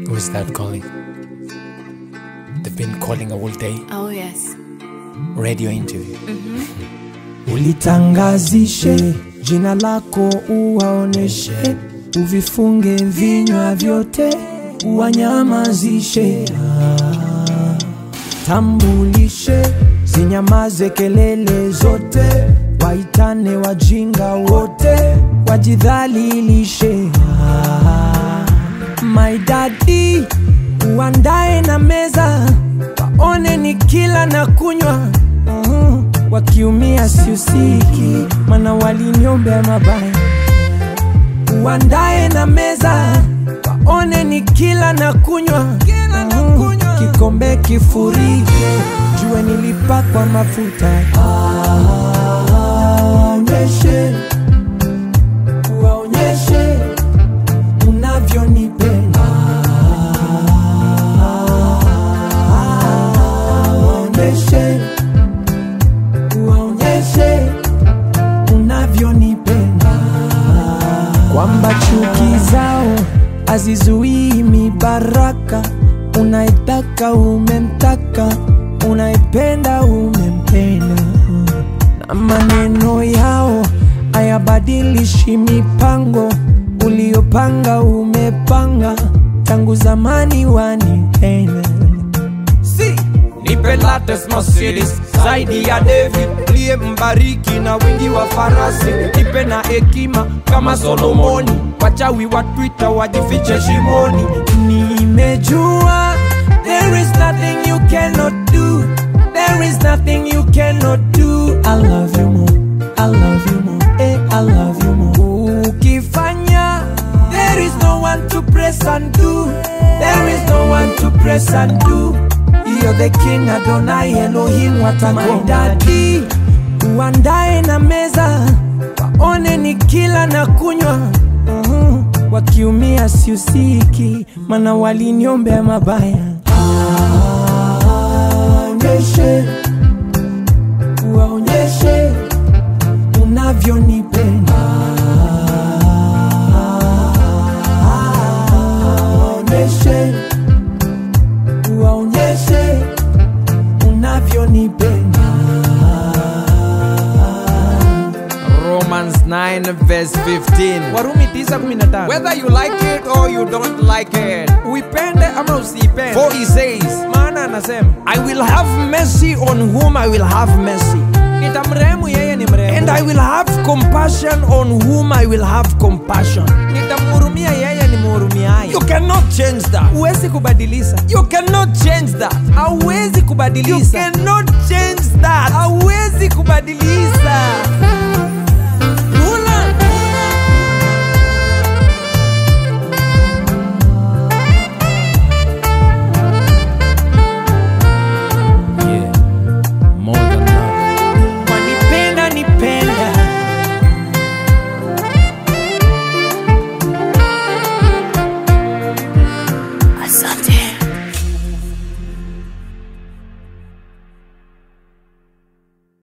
Who's that calling? They've been calling all day. Oh, yes. Radio interview. Ulitangazishe jina lako, uwaoneshe, uvifunge vinywa vyote, uwanyamazishe. Ah, Tambulishe, zinyamaze kelele zote, waitane wajinga wote, wajidhalilishe. Ah, My daddy, uandae na meza, waone ni kila na kunywa Mhm. wakiumia siusiki, mana waliniombea mabaya. Uandae na meza, waone ni kila na kunywa Mhm. kikombe kifurike, jue nilipakwa mafuta. Waonyeshe, waonyeshe unavyonipenda waonyeshe waonyeshe unavyonipenda kwamba chuki zao hazizuii mibaraka unaitaka umemtaka unaipenda umempenda na maneno yao hayabadilishi mipango uliopanga umepanga tangu zamani wanipenda si nipe latest Mercedes zaidi ya David liye mbariki na wingi wa farasi nipe na hekima kama Solomoni wachawi wa Twitter wajifiche shimoni nimejua there is nothing you cannot do there is nothing you cannot do i love you more i love you more eh, i love you more ukifanya there is no one to press and do there is no one to press and do you're the king adonai elohim watakodadi uandae na meza waone ni kila na kunywa Mhm. wakiumia siusiki mana waliniombea mabaya waonyeshe waonyeshe unavyonipenda waonyeshe waonyeshe unavyonipenda Romans 9 verse 15 warumi 9:15 whether you like it or you don't like it uipende ama usiipende for he says maana anasema I will have mercy on whom I will have mercy nitamrehemu yeye ni mrehemu and I will have compassion on whom I will have compassion nitamhurumia yeye ni mhurumiaye you cannot change that huwezi kubadilisha you cannot change that hauwezi you kubadilisha cannot change that hauwezi kubadilisha